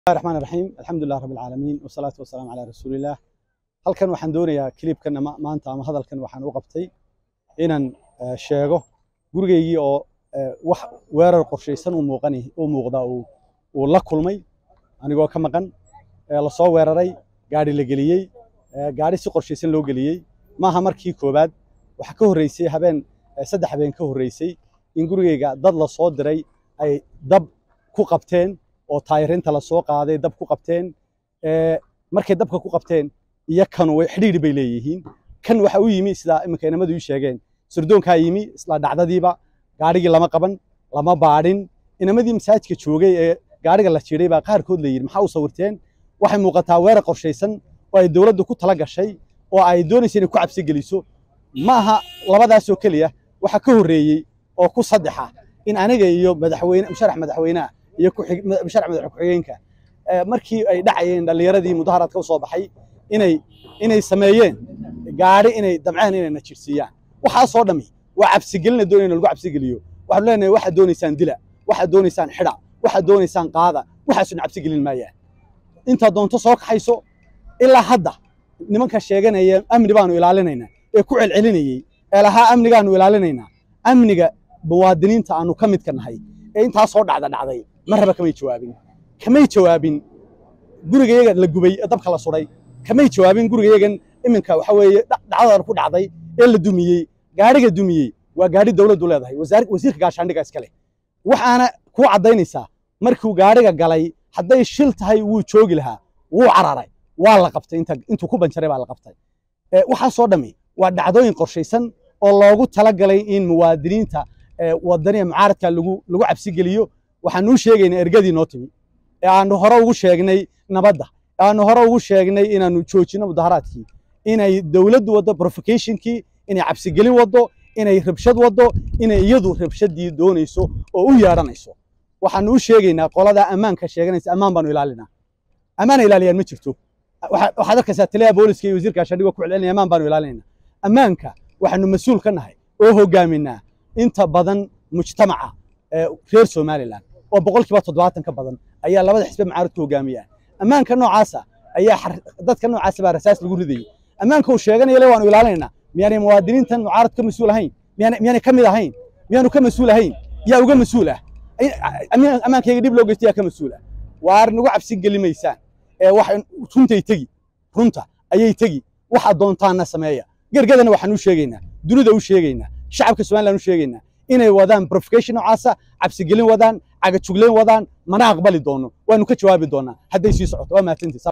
bismillahi raxmaan raxiim alxamdulilah rabbi alcaalamiin wasalaatu wasalaamu calaa rasuulillaah halkan waxaan doonayaa kilibkan ama maanta ama hadalkan waxaan u qabtay inaan eh, sheego gurigaygii oo eh, wax weerar qorshaysan u muuqan u muuqda uu uu la kulmay anigoo ka maqan eh, lasoo weeraray gaadhi la geliyey eh, gaadhi si qorshaysan loo geliyey maaha markii koowaad waxaa ka horreysay habeen eh, saddex habeen ka horreysay in gurigayga dad la soo diray ay dab ku qabteen oo taayirinta la soo qaaday dab ku qabteen ee markay dabka ku qabteen iyo kanu way xidhiidhi bay leeyihiin kan waxa u yimi sida iminka inamadu ii sheegeen surdoonkaa yimi isla dhacdadiiba gaadhigii lama qaban lama baadhin inamadii masaajidka joogay ee gaadhiga la jiiday baa qaarkood la yidhi maxaa u sawirteen waxay muuqataa weerar qorshaysan oo ay dowladdu ku tala gashay oo ay doonaysa inay ku cabsi geliso ma aha labadaasoo keliya waxa ka horreeyey oo ku saddexa in aniga iyo madaxweyne musharax madaxweynaha iyo ku-xig- ma- musharax madax ku-xigeenka eh, markii ay dhacayeen dhallinyaradii mudaharaadka u soo baxay inay inay sameeyeen gaadhi inay damceen inay na jirsiiyaan waxaasoo dhammi waa cabsigelina doonaya in lagu cabsigeliyo waxaanu leenahay waxaad doonaysaan dila waxaad doonaysaan xidha waxaad doonaysaan qaada waxaasuna cabsigelin maayaan intaad doonto soo kaxayso ilaa hadda nimanka sheeganaya amni baanu ilaalinaynaa ee ku celcelinayey ee lahaa amnigaanu ilaalinaynaa amniga muwaadiniinta aanu ka midka nahay ee intaasoo dhacda dhacday marraba kamay jawaabin kamay jawaabin gurigayaga la gubay ee dabka la suday kamay jawaabin gurigayagan iminka waxa weeye dha- dhacdadan ku dhacday ee la dumiyey gaadhiga dumiyey waa gaadhi dowladdu leedahay wasaar- wasiirka gaashaandhiga iska leh waxaana kuu caddaynaysaa markuu gaadhiga galay hadday shil tahay wuu joogi lahaa wuu cararay waa la qabtay inta intuu ku banjaray baa la qabtay Eh, waxaasoo dhammi waa dhacdooyin qorshaysan oo loogu talagalay in muwaadiniinta eh, wadaniga mucaaradka lagu lagu cabsi geliyo waxaanuu sheegaynaa ergadii noo timi ee aanu hore ugu sheegnay nabadda ee aanu hore ugu sheegnay inaanu joojino mudaharaadkii inay dowladdu waddo provocationkii inay cabsigelin waddo inay rabshad waddo inay iyadu rabshadii doonayso oo u yeedhanayso waxaanu u sheegaynaa qolada ammaanka sheeganaysa ammaan baanu ilaalinaa ammaana ilaaliyaan ma jirto Waxa- waxaad arkaysaa taliyaha booliska iyo wasiirka gaashaandhigoo ku celcelinaya ammaan baanu ilaalinayna ammaanka waxaanu mas-uul ka nahay oo hogaaminaa inta badan mujtamaca ee reer somalilan oo boqolkiiba toddobaatan ka badan ayaa labada xisbe mucaaradku hogaamiyaan ammaanka noocaasa ayaa xar- dadka noocaasa baa rasaas lagu ridayay ammaanka uu sheeganaya le waanu ilaalinayna miyaanay muwaadiniintan mucaarad ka mas-uul ahayn miyaanay miyaanay ka mid ahayn miyaanu ka mas-uul ahayn yaa uga mas-uul ah Ay- ammaan- ammaankayga dhib loo geysta yaa ka mas-uul ah waar nagu cabsi geli maysaan ee wax runtay tegi runta ayay tegi waxa doontaana sameeya gergadana waxaan u sheegaynaa dunida u sheegaynaa shacabka somaliland u sheegaynaa inay wadaan provocation noocaasa cabsigelin wadaan cagajugleyn wadaan mana aqbali doono waanu ka jawaabi doonaa hadday sii socoto waa mahadsantiis